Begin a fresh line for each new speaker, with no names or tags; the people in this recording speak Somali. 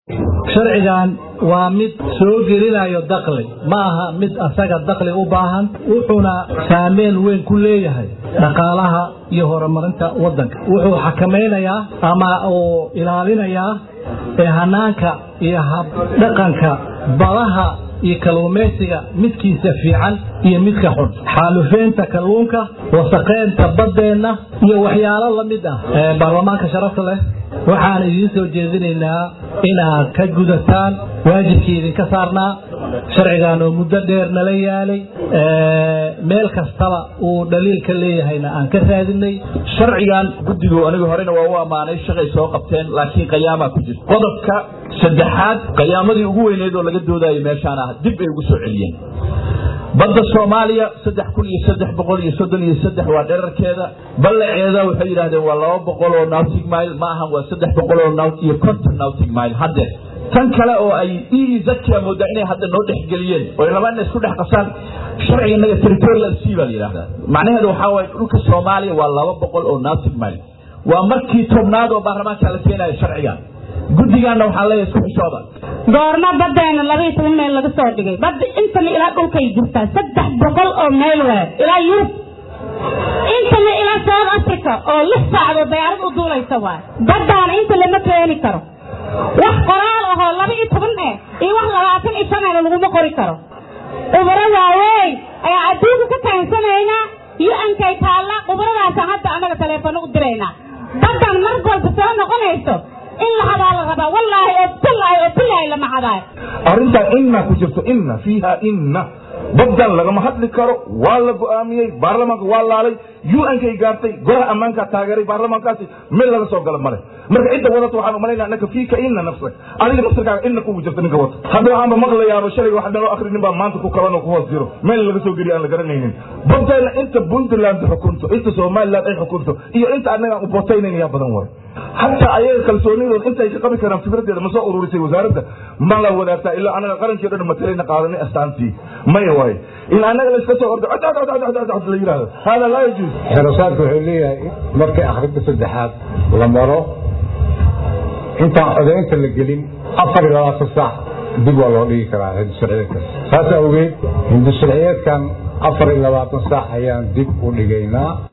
sharcigan waa mid soo gelinayo dakli ma aha mid asaga dakli u baahan wuxuuna saameyn weyn ku leeyahay dhaqaalaha iyo horumarinta wadanka wuxuu xakamaynayaa ama uu ilaalinayaa hanaanka iyo habdhaqanka badaha iyo kalluumaysiga midkiisa fiican iyo midka xun xaalufeynta kalluunka wasaqeynta baddeenna iyo waxyaalo la mid ah baarlamaanka sharafta leh waxaan idiin soo jeedinaynaa inaad ka gudataan waajibkii idinka saarnaa sharcigan oo muddo dheer nala yaalay meel kastaba uu dhaliil ka leeyahayna aan ka raadinay
sharcigan guddigu anigu horena waa u ammaanay shaqay soo qabteen laakiin qiyaamaa ku jirta qodobka saddexaad qiyaamadii ugu weyneed oo laga doodayay meeshaan ah dib ay ugu soo celiyeen badda soomaaliya saddex kun iyo saddex boqol iyo soddon iyo saddex waa dherarkeeda ballaceeda waxay yidhahdeen waa laba boqol oo nautic mile ma ahan waa saddex boqol oo naut iyo conton nautic mile haddeer tan kale oo ay ezakia moodaa inay hadda noo dhexgeliyeen oo ay rabaan inay isku dhex qasaan sharciga inaga territorial sea baa la yidhahdaa macnaheedu waxaa waaye dhulka soomaaliya waa laba boqol oo nautic mile waa markii tobnaad oo baarlamaanka la keenayo sharcigan guddigaanna waxaa leeyahay isku xishooda
goorma badeena labaiyo toban meel laga soo dhigay badda intana ilaa dhulkay jirtaa saddex boqol oo meel waay ilaa yurub intana ilaa south africa oo lix saacdood dayaarad u duulaysa waay baddaana inta lama keeni karo wax qoraal ahoo laba iyo toban eh iyo wax labaatan iyo shan ehna laguma qori karo ubaro waaweyn ayaa adduunka ka kaansanaynaa u-nkay taalla ubaradaasa hadda annaga taleefano u diraynaa baddan mar walba soo noqonayso in la hadaa la rabaa wallaahi oo billaahi oo billaahi lama hadaayo
arrintan inna ku jirto inna fiiha inna baddan lagama hadli karo waa la go'aamiyey baarlamaanka waa laalay u-nkay gaartay golaha ammaankaa taageeray baarlamaankaasi meel laga soo gala male marka cidda wadata waxaan umalaynaa annaka fiika inna nafsak adiga nafsirkaaga inna kugu jirta ninka wata hadda waxaanba maqlayaaba shalayga wax dhanoo akrinin baa maanta ku kaban oo ku hoos jiro meel laga soo geliyo aan la garanaynin baddeena inta puntland xukunto inta somaliland ay xukunto iyo inta annagaan u botaynayn yaa badan waay hataa ayaga kalsoonidooda intay ka qabi karaan fikradeeda ma soo ururisay wasaaradda ma la wadaagtaa ilaa anaga qarankii dhan matalayna qaadanay astaantii maya waaye in anaga la iska soo ordo la yidhahdo hada laa yajuuz
xerosaadka wuxuu leeyahay markii akhrinta saddexaad la maro intaan codaynta la gelin afar iyo labaatan saac dib waa loo dhigi karaa hindusharciyeedkaas saas awgeed hindusharciyeedkan afar iyo labaatan saac ayaan dib u dhigaynaa